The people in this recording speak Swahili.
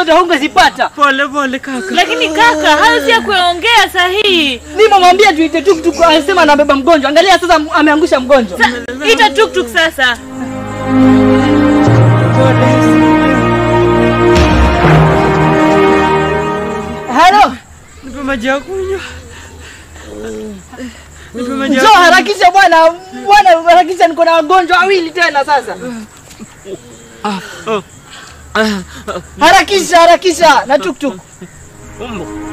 zote hungezipata. Pole pole kaka. Lakini kaka, hayo si ya kuongea sahihi. Nimemwambia tuite tuktuk, anasema anabeba mgonjwa. Angalia sasa, ameangusha mgonjwa. Sa- Ita tuktuk sasa. Halo, Nipe maji ya kunywa. Nipe maji ya njoo harakisha bwana, bwana harakisha, niko na wagonjwa wawili tena sasa. Harakisha, harakisha na tuktuk. kunywa.